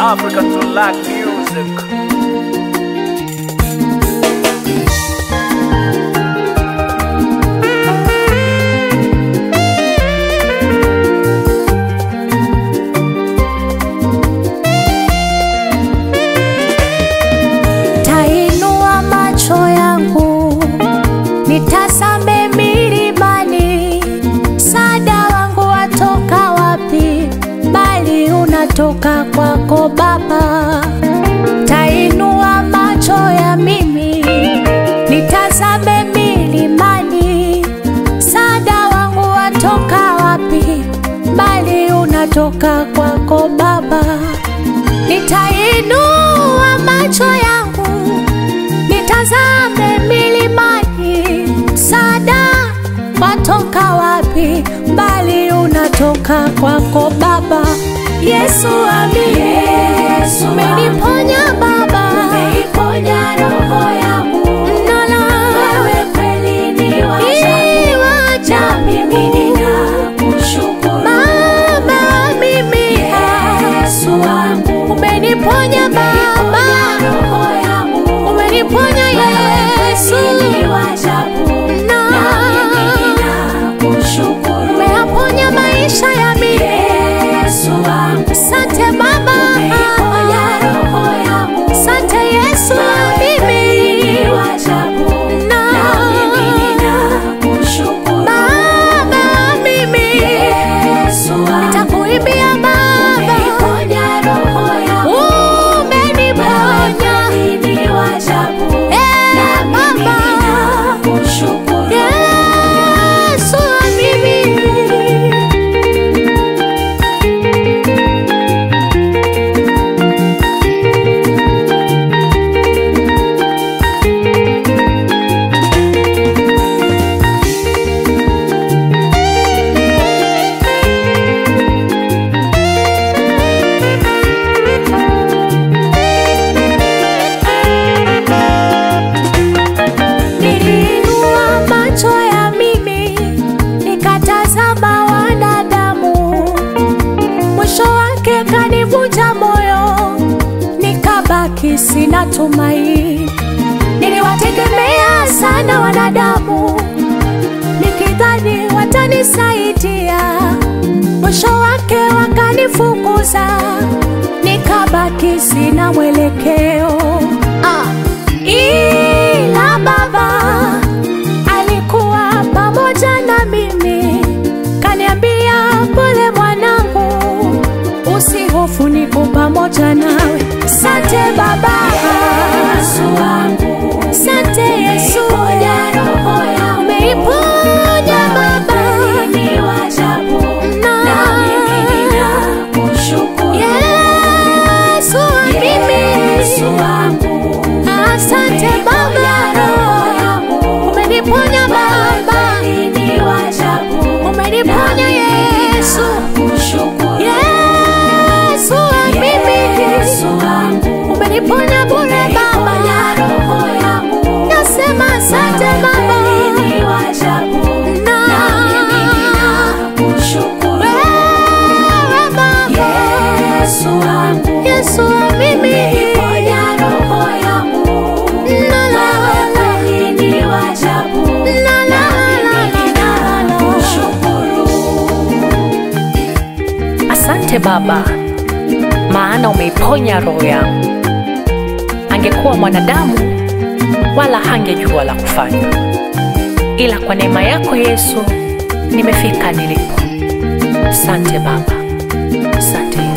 Africa to lack music. Tainua macho yangu nitazame milimani, msaada wangu watoka wapi? Bali unatoka kwako Baba. Tainua macho ya mimi nitazame milimani, msaada wangu watoka wapi? Bali unatoka kwako Baba. Nitainua macho yangu nitazame milimani, msaada watoka wapi? Mbali unatoka kwako Baba. Yesu amini, Yesu umeniponya Baba, Umeiponya roho yangu, Nala, wewe kweli ni wa ni ajabu, wa na mimi ajabu. ninakushukuru. Baba, mimi Yesu wangu, umeniponya Baba, umeiponya roho yangu, umeniponya Yesu, wewe kweli ni wa ajabu, Na- na mimi ninakushukuru. umeyaponya maisha ya mimi. Yesu wangu, Asante Baba, umeiponya roho yangu, asante Yesu wa wewe kweli mimi. ni wa ajabu, Na- na mimi ninakushukuru. Baba, mimi Yesu wangu, nitakuimbia Baba, umeiponya roho yangu, umeniponya wewe ni wa ajabu, Eh, na mimi Baba. ninakushukuru. Yesu wa mimi. Niliinua macho ya mimi nikatazama wanadamu, mwisho wake kanivunja moyo, nikabaki sina tumaini. Niliwategemea sana wanadamu, nikidhani watanisaidia, mwisho wake wakanifukuza, nikabaki sina mwelekeo. Ah. Ila Baba alikuwa pamoja na mimi, kaniambia pole mwanangu, usihofu, niko pamoja nawe. Sante Baba, Yesu wangu, sante Yesu, umeiponya roho yangu, umeiponya Baba, wewe ni wa ajabu, Na- na mimi ninakushukuru. Yesu wa mimi, Yesu wangu, asante Baba, roho yangu, umeniponya Baba, wewe ni wa ajabu, umeniponya Yesu. kushukuru. Yesu wa mimi, Yesu wangu, umeniponya bure Baba, umeiponya roho yangu, nasema asante Baba. wewe ni wa ajabu, Na- na mimi ninakushukuru. Wewe Baba, Yesu wangu, Yesu wa mimi, umeiponya roho yangu, La, la, wewe kweli ni wa ajabu, la, la, na la, mimi la, la, la. ninakushukuru. Asante Baba, maana umeiponya roho yangu. Angekuwa mwanadamu wala hangejua la kufanya, ila kwa neema yako Yesu nimefika nilipo. Asante Baba, asante